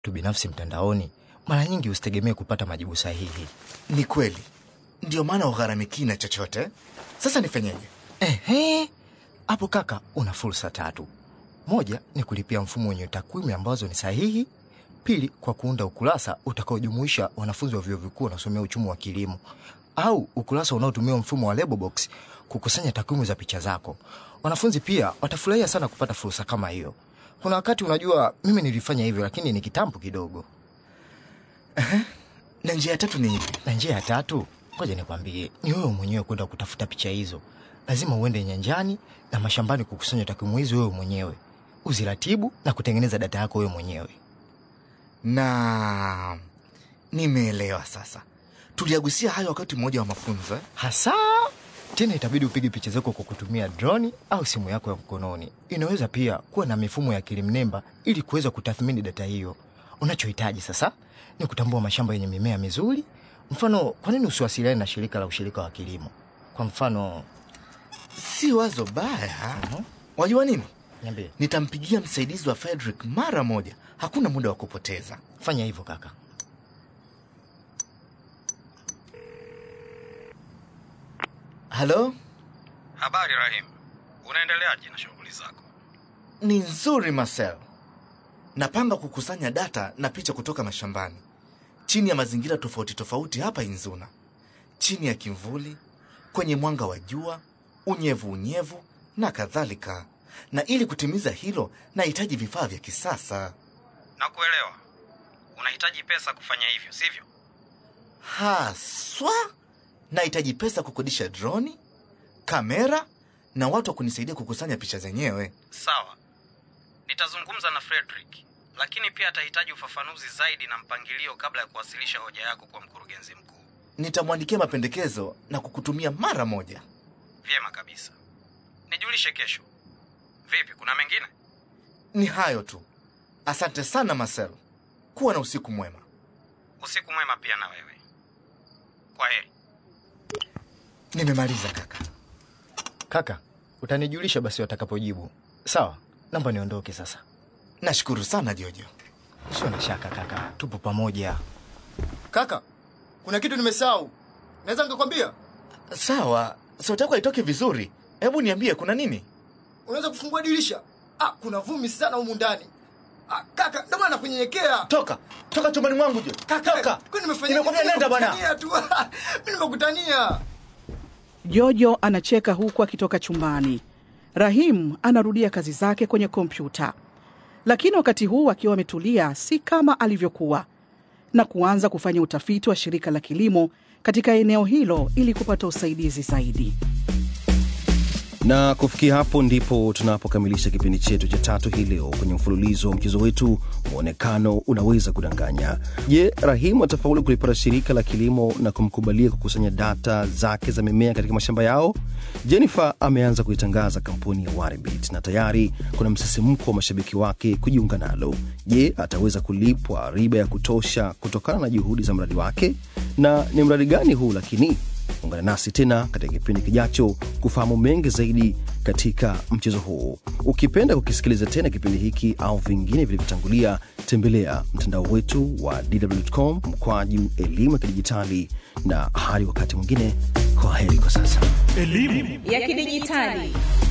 tu binafsi mtandaoni, mara nyingi usitegemee kupata majibu sahihi. Ni kweli, ndio maana ugharamikii na chochote. Sasa nifanyeje? Ehe, hapo kaka, una fursa tatu. Moja ni kulipia mfumo wenye takwimu ambazo ni sahihi. Pili, kwa kuunda ukurasa utakaojumuisha wanafunzi wa vyuo vikuu wanaosomea uchumi wa kilimo, au ukurasa unaotumia mfumo wa Lebobox kukusanya takwimu za picha zako. Wanafunzi pia watafurahia sana kupata fursa kama hiyo. Kuna wakati, unajua, mimi nilifanya hivyo, lakini ni kitambo kidogo. Na njia ya tatu ni ipi? Na njia ya tatu, ngoja nikwambie, ni wewe mwenyewe kwenda kutafuta picha hizo. Lazima uende nyanjani na mashambani kukusanya takwimu hizo wewe mwenyewe, uziratibu na kutengeneza data yako wewe mwenyewe. Na nimeelewa sasa. Tuliagusia hayo wakati mmoja wa mafunzo eh? Hasa tena itabidi upige picha zako kwa kutumia droni au simu yako ya mkononi. Inaweza pia kuwa na mifumo ya akili mnemba ili kuweza kutathmini data hiyo. Unachohitaji sasa ni kutambua mashamba yenye mimea mizuri. Mfano, kwa nini usiwasiliane na shirika la ushirika wa kilimo? Kwa mfano, Si wazo baya. Wajua nini? niambie, Nitampigia msaidizi wa Frederick mara moja. Hakuna muda wa kupoteza. fanya hivyo kaka. Halo, Habari Rahim, unaendeleaje na shughuli zako? ni nzuri Marcel. Napanga kukusanya data na picha kutoka mashambani chini ya mazingira tofauti tofauti hapa Inzuna, chini ya kimvuli, kwenye mwanga wa jua, unyevu unyevu na kadhalika. Na ili kutimiza hilo, nahitaji vifaa vya kisasa Nakuelewa, unahitaji pesa kufanya hivyo, sivyo? haswa. Nahitaji pesa kukodisha droni, kamera na watu wa kunisaidia kukusanya picha zenyewe. Sawa, nitazungumza na Frederick, lakini pia atahitaji ufafanuzi zaidi na mpangilio kabla ya kuwasilisha hoja yako kwa mkurugenzi mkuu. Nitamwandikia mapendekezo na kukutumia mara moja. Vyema kabisa, nijulishe kesho. Vipi, kuna mengine? Ni hayo tu. Asante sana Marcel, kuwa na usiku mwema. Usiku mwema pia na wewe. Kwa heri. Nimemaliza kaka. Kaka, utanijulisha basi watakapojibu. Sawa, naomba niondoke sasa. Nashukuru sana Jojo. Usio na shaka kaka, tupo pamoja. Kaka, kuna kitu nimesahau, naweza nikakwambia? Sawa, sauti yako haitoki vizuri. Hebu niambie kuna nini? Unaweza kufungua dirisha? Ah, kuna vumbi sana humu ndani. Ah, kaka, ndio maana nakunyenyekea. Toka, toka chumbani mwangu Jojo. Toka. Kwani nimefanya Nimekwambia nini? nenda bwana. Nimekutania tu. Mimi nimekutania. Jojo anacheka huku akitoka chumbani. Rahim anarudia kazi zake kwenye kompyuta, lakini wakati huu akiwa ametulia, si kama alivyokuwa, na kuanza kufanya utafiti wa shirika la kilimo katika eneo hilo ili kupata usaidizi zaidi. na kufikia hapo ndipo tunapokamilisha kipindi chetu cha tatu hii leo kwenye mfululizo wa mchezo wetu mwonekano unaweza kudanganya je rahimu atafaulu kulipata shirika la kilimo na kumkubalia kukusanya data zake za mimea katika mashamba yao jennifer ameanza kuitangaza kampuni ya waribit na tayari kuna msisimko wa mashabiki wake kujiunga nalo je ataweza kulipwa riba ya kutosha kutokana na juhudi za mradi wake na ni mradi gani huu lakini ungana nasi tena katika kipindi kijacho kufahamu mengi zaidi katika mchezo huu ukipenda kukisikiliza tena kipindi hiki au vingine vilivyotangulia tembelea mtandao wetu wa dwcom mkwaju elimu ya kidijitali na hadi wakati mwingine kwa heri kwa sasa ya kidijitali